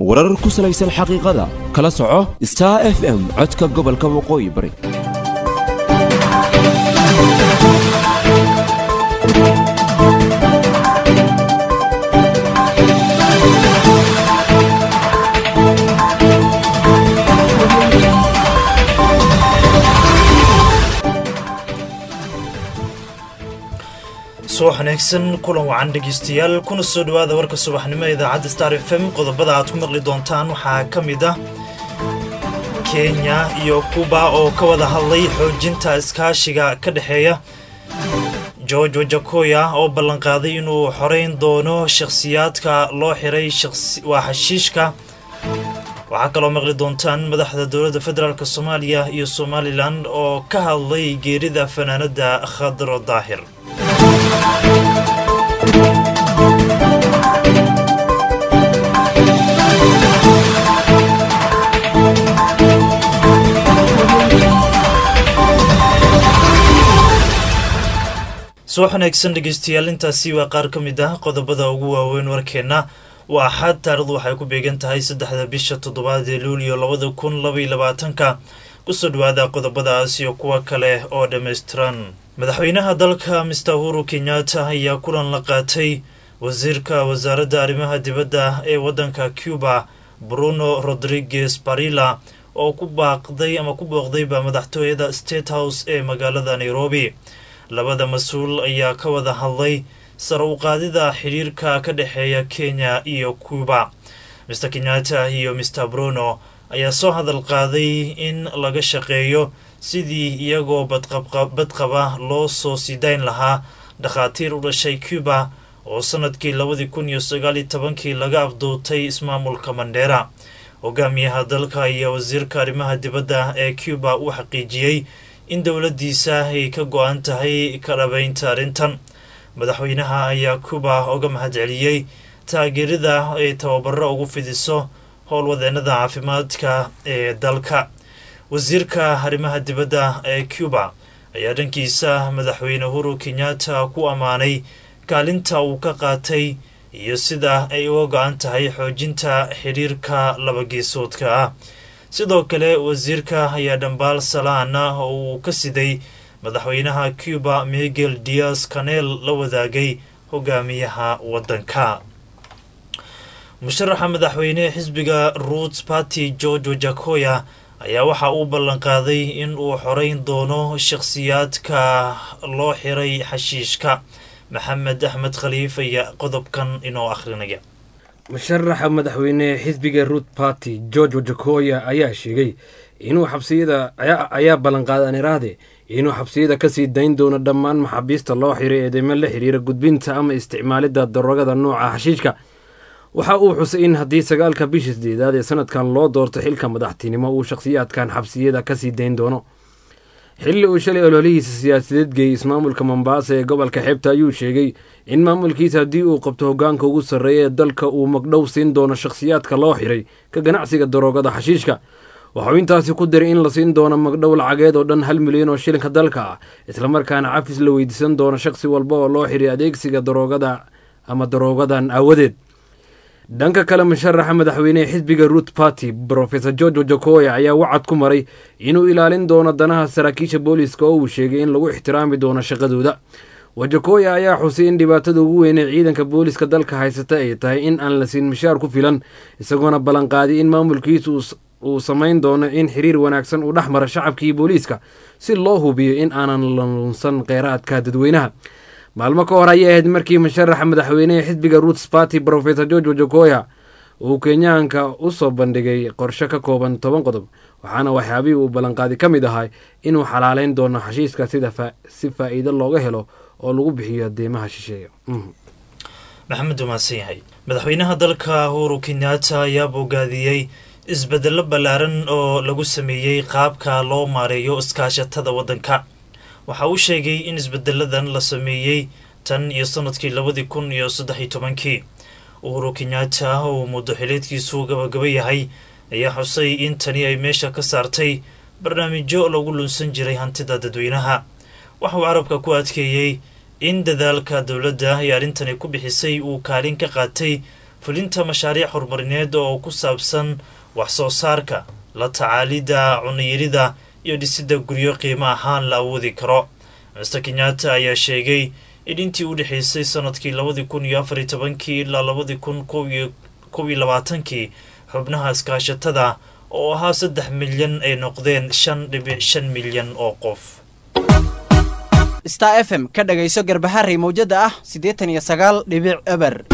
warar ku salaysan xaqiiqada kala soco star f m codka gobolka waqooyi bari soo wanaagsan kulan wacan dhegeystayaal kuna soo dhowaada warka subaxnimo ee idaacadda star f m qodobada aad ku maqli doontaan waxaa ka mid ah kenya iyo kuba oo ka wada hadlay xoojinta iskaashiga ka dhexeeya george wajakoya oo ballanqaaday inuu xoreyn doono shakhsiyaadka loo xiray waa xashiishka waxaa kaloo maqli doontaan madaxda dowladda federaalk soomaaliya iyo somalilan oo ka hadlay geerida fanaanada khadro daahir subax wanaagsan dhegeystayaal intaasi waa qaar ka mid ah qodobada ugu waaweyn warkeenna waa axad taarikhdu waxay ku beegan tahay saddexda bisha toddobaad ee luuliyo labada kun labaiyo labaatanka kusoo dhawaada qodobadaas iyo kuwa kale oo dhammaystiran madaxweynaha dalka mister uhuru kenyatta ayaa kulan la qaatay wasiirka wasaaradda arrimaha dibadda ee waddanka cuba bruno rodriguez barilla oo ku baaqday ama ku booqdayba madaxtooyada state house ee magaalada nairobi labada mas-uul ayaa ka wada hadlay sar u qaadida xidhiirka ka dhexeeya kenya iyo cuba mister kenyatta iyo mister bruno ayaa soo hadal qaaday in laga shaqeeyo sidii iyagoo badqaba loo soo sidayn lahaa dhakhaatiir u dhashay cuba oo sanadkii labadii kun iyo sagaaliyo tobankii laga afduutay ismaamulka mandheera hogaamiyaha dalka iyo wasiirka arrimaha dibadda ee cuba uu xaqiijiyey in dowladdiisa ay ka go-an tahay ka dhabaynta arrintan madaxweynaha ayaa cuba uga mahadceliyey taageerida ay tababaro ugu fidiso howlwadeenada caafimaadka ee dalka wasiirka arrimaha dibadda ee cuba ayaa dhankiisa madaxweyne uhuru kenyatta ku ammaanay kaalinta uu ka qaatay iyo sida ay uga go-an tahay xoojinta xidhiirka labageesoodka ah sidoo kale wasiirka ayaa dhambaal salaana oo uu ka siday madaxweynaha cuba miguel dias canel la wadaagay hogaamiyaha waddanka musharaxa madaxweyne xisbiga roots party george wajakoya ayaa waxa uu ballanqaaday in uu xoreyn doono shakhsiyaadka loo xiray xashiishka maxamed axmed khaliif ayaa qodobkan inoo akhrinaya musharaxa madaxweyne xisbiga root party george wajakoya ayaa sheegay inuu xabsiyada ayaa ballanqaaday aniraahde inuu xabsiyada kasii dayn doono dhammaan maxaabiista loo xiray eedeymo la xiriira gudbinta ama isticmaalidda darogada nooca xashiishka waxa uu xusay in haddii sagaalka bishii sideedaad ee sanadkan loo doorto xilka madaxtinimo uu shakhsiyaadkan xabsiyada kasii dayn doono xilli uu shalay ololihiisa siyaasadeed geeyey ismaamulka mombaasa ee gobolka xeebta ayuu sheegay in maamulkiisa haddii uu qabto hogaanka ugu sarreeya ee dalka uu magdhow siin doono shakhsiyaadka loo xiray ka ganacsiga daroogada xashiishka waxauu intaasi ku diray in la siin doono magdhow lacageed oo dhan hal milyan oo shilinka dalka ah islamarkaana cafis la weydiisan doono shakhsi walba oo loo xiray adeegsiga daroogada ama daroogadan aawadeed dhanka kale musharaxa madaxweynehe xisbiga root party rofesor george wajakoya ayaa wacad ku maray inuu ilaalin doono danaha saraakiisha booliiska oo uu sheegay in lagu ixtiraami doono shaqadooda wajakoya ayaa xusay in dhibaatada ugu weynee ciidanka booliiska dalka haysata ay tahay in aan la siin mishaar ku filan isagoona ballanqaaday in maamulkiisu uu samayn doono in xiriir wanaagsan uu dhex mara shacabkii booliiska si loo hubiyo in aanan lunsan kheyraadka dadweynaha maalmo ka hor ayay ahayd markii musharaxa madaxweynehe xisbiga roots party rofesor george wajakoya uu kenyaanka u soo bandhigay qorshe ka kooban toban qodob waxaana waxyaabihii uu ballanqaadi ka mid ahay inuu xalaaleyn doono xashiiska sida si faa'iido looga helo oo lagu bixiyo deymaha shisheeya maxamed umaadsan yahay madaxweynaha dalka uhuru kenyatta ayaa bogaadiyey isbedelo ballaaran oo lagu sameeyey qaabka loo maareeyo iskaashatada waddanka waxa uu sheegay in isbedeladan la sameeyey tan iyo sanadkii labadii kun iyo saddex iyo tobankii uhuru kenyatta uu muddo xileedkiisu gabagaba yahay ayaa xusay in tani ay meesha ka saartay barnaamijyo lagu lunsan jiray hantida dadweynaha waxa uu carabka ku adkeeyey in dadaalka dowladda ay arrintani ku bixisay uu kaalin ka qaatay fulinta mashaariic horumarineed oo ku saabsan wax soo saarka la tacaalidda cunayarida iyo dhisidda guryo qiimo ahaan la awoodi karo master kenyatta ayaa sheegay in intii u dhexeysay sanadkii labadii kun iyo afariy tobankii ilaa labadii kun kow iyo labaatankii xubnaha iskaashatada oo ahaa saddex milyan ay noqdeen shan dhibic shan milyan oo qof star f m ka dhagayso garbaharey mawjada ah siddeetan iyo sagaal dhibic eber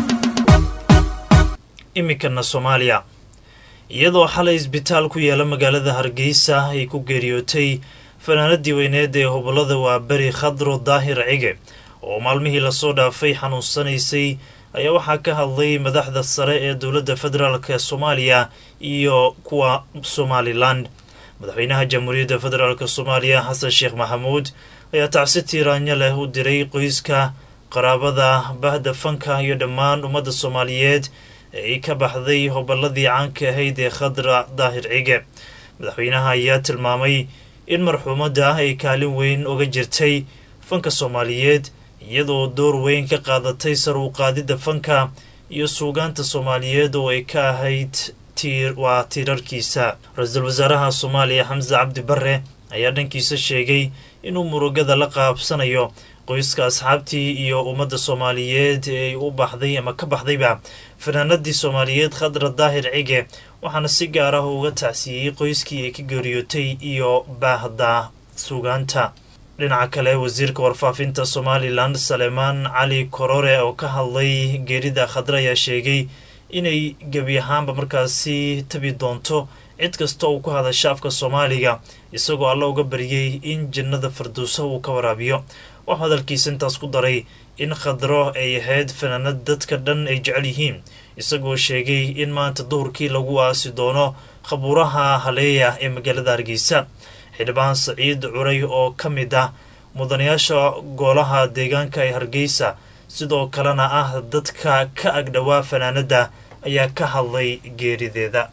iminkana soomaaliya iyadoo xalay isbitaal ku yaala magaalada hargeysa ay ku geeriyootay fanaanadii weyneed ee hobolada waa beri khadro daahir cige oo maalmihii lasoo dhaafay xanuunsanaysay ayaa waxaa ka hadlay madaxda sare ee dowladda federaalk soomaaliya iyo kuwa somalilan madaxweynaha jamhuuriyadda federaalk soomaaliya xasan sheekh maxamuud ayaa tacsi tiiraanyo leh u diray qoyska qaraabada bahda fanka iyo dhammaan ummadda soomaaliyeed ay ka baxday hobolladii caanka ahayd ee khadra daahir cige madaxweynaha ayaa tilmaamay in marxuumadda ay kaalin weyn uga jirtay fanka soomaaliyeed iyadoo door weyn ka qaadatay sar u qaadidda fanka iyo suugaanta soomaaliyeed oo ay ka ahayd tiir waa tiirarkiisa ra-iisul wasaaraha soomaaliya xamse cabdi barre ayaa dhankiisa sheegay inuu murugada la qaabsanayo qoyska asxaabtii iyo ummadda soomaaliyeed ee ay u baxday ama ka baxdayba fanaanadii soomaaliyeed khadra daahir cige waxaana si gaar ah uga tacsiiyey qoyskii ay ka geeriyootay iyo baahda suugaanta dhinaca kale wasiirka warfaafinta somalilan salemaan cali korore oo ka hadlay geerida khadra ayaa sheegay inay gebi ahaanba markaasi tabi doonto cid kasta uu ku hadasha afka soomaaliga isagoo alla uga baryay in jannada farduusa uu ka waraabiyo waxuu hadalkiisa intaas ku daray in khadro ay ahayd fanaanad dadka dhan ay jecel yihiin isagoo sheegay in maanta duhurkii lagu aasi doono khabuuraha haleeya ee magaalada hargeysa xildhibaan saciid curay oo ka mid ah mudanayaasha goolaha deegaanka ee hargeysa sidoo kalena ah dadka ka agdhowaa fanaanadda ayaa ka hadlay geerideeda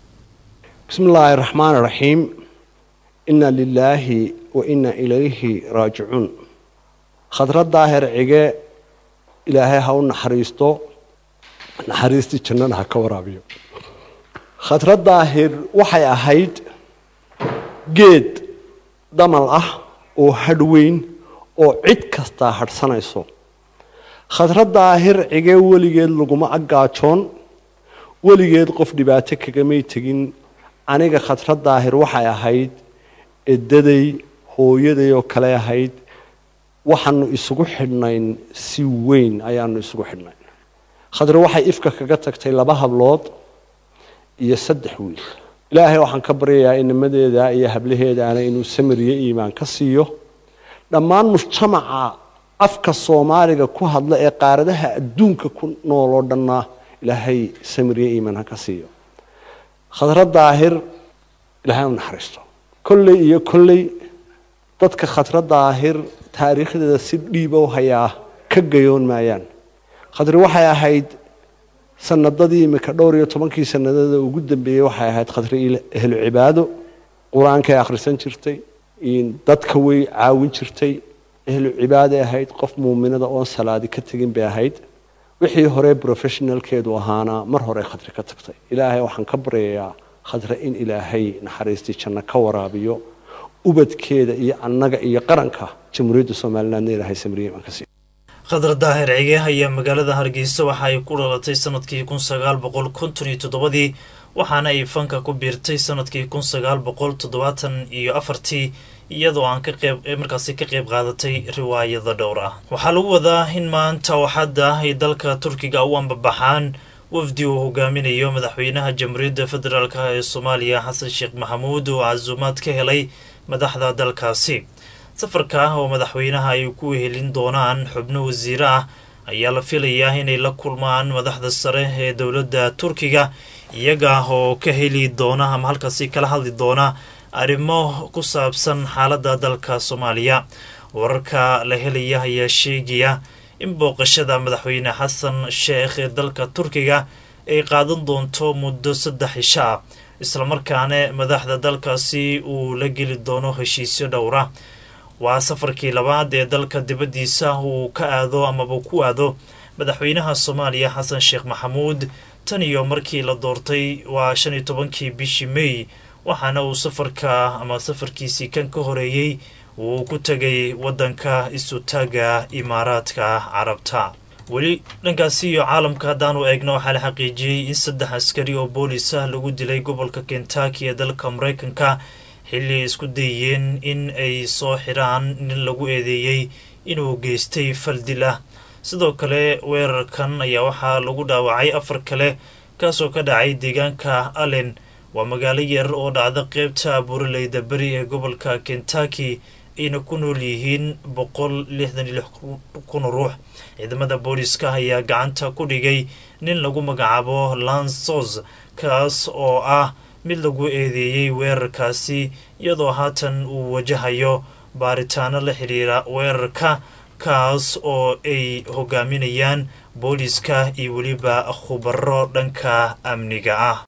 bismi illaahi raxmaan raxiim inna lilaahi wa inna ilayhi raajicuun khadra daahir cige ilaahay ha u naxariisto naxariistii jannana ha ka waraabiyo khadra daahir waxay ahayd geed damal ah oo hadh weyn oo cid kastaa hadhsanayso khadra daahir cige weligeed laguma aggaajoon weligeed qof dhibaato kagamay tegin aniga khadra daahir waxay ahayd edaday hooyaday oo kale ahayd waxaanu isugu xidhnayn si weyn ayaanu isugu xidhnayn khadre waxay ifka kaga tagtay laba hablood iyo saddex wiil ilaahay waxaan ka baryayaa inamadeeda iyo hablaheedaana inuu samiriyo iimaan ka siiyo dhammaan mujtamaca afka soomaaliga ku hadla ee qaaradaha adduunka ku nool oo dhanna ilaahay samiriyo iimaan ha ka siiyo khadra daahir ilaahay u naxariisto kolley iyo kolley dadka khadra daahir taariikhdeeda si dhiiba u hayaa ka gayoon maayaan khadri waxay ahayd sanadadii imika dhowr iyo tobankii sanadada ugu dambeeyey waxay ahayd khadri ehlu cibaado qur-aankay akhrisan jirtay dadka way caawin jirtay ehlu cibaaday ahayd qof muuminada oon salaadi ka tegin bay ahayd wixii hore professionalkeedu ahaana mar hore khadri ka tagtay ilaahay waxaan ka baryayaa khadre in ilaahay naxariistii janno ka waraabiyo ubadkeeda iyo annaga iyo qaranka jamhuuriyadda somalilandna ilaahay samriye imaan ka siiyo khadar daahir cige ayaa magaalada hargeysa waxa ay ku dhalatay sanadkii kun sagaal boqol konton iyo toddobadii waxaana ay fanka ku biirtay sanadkii kun sagaal boqol toddobaatan iyo afartii iyadoo aan ka qeyb markaasi ka qeyb qaadatay riwaayada dhowr ah waxaa lagu wadaa in maanta waxadda ay dalka turkiga u ambabaxaan wafdi uu hogaaminayo madaxweynaha jamhuuriyadda federaalk ee soomaaliya xasan sheekh maxamuud oo casuumaad ka helay madaxda dalkaasi safarka ah oo madaxweynaha ay ku wehelin doonaan xubno wasiire ah ayaa la filayaa inay la kulmaan madaxda sare ee dowladda turkiga iyaga oo ka heli doona ama halkaasi kala hadli doona arrimo ku saabsan xaaladda dalka soomaaliya wararka la helaya ayaa sheegaya in booqashada madaxweyne xasan sheekh ee dalka turkiga ay qaadan doonto muddo saddex isho ah islamarkaana madaxda dalkaasi uu la geli doono heshiisyo dhowra waa safarkii labaad ee dalka dibaddiisa uu ka aado amaba ku aado madaxweynaha soomaaliya xasan sheekh maxamuud tan iyo markii la doortay waa shan iyo tobankii bishii may waxaana uu safarka ama safarkiisii kan ka horeeyey uu ku tegay waddanka isutaaga imaaraadka carabta weli dhankaasi iyo caalamka haddaanu eegno waxaa la xaqiijiyey in saddex askari oo boolis ah lagu dilay gobolka kentucky ee dalka maraykanka xilli ay isku dayeen in ay soo xidhaan nin lagu eedeeyey inuu geystay faldil ah sidoo kale weerarkan ayaa waxaa lagu dhaawacay afar kale kaasoo ka dhacay deegaanka allen waa magaalo yar oo dhacda qeybta buraleyda beri ee gobolka kentucky ayna ku nool yihiin boqol lixdan iyo lix kun ruux ciidamada booliska ayaa gacanta ku dhigay nin lagu magacaabo lansos kaas oo ah mid lagu eedeeyey weerarkaasi iyadoo haatan uu wajahayo baaritaano la xidhiira weerarka kaas oo ay hogaaminayaan booliska iyo weliba khubaro dhanka amniga ah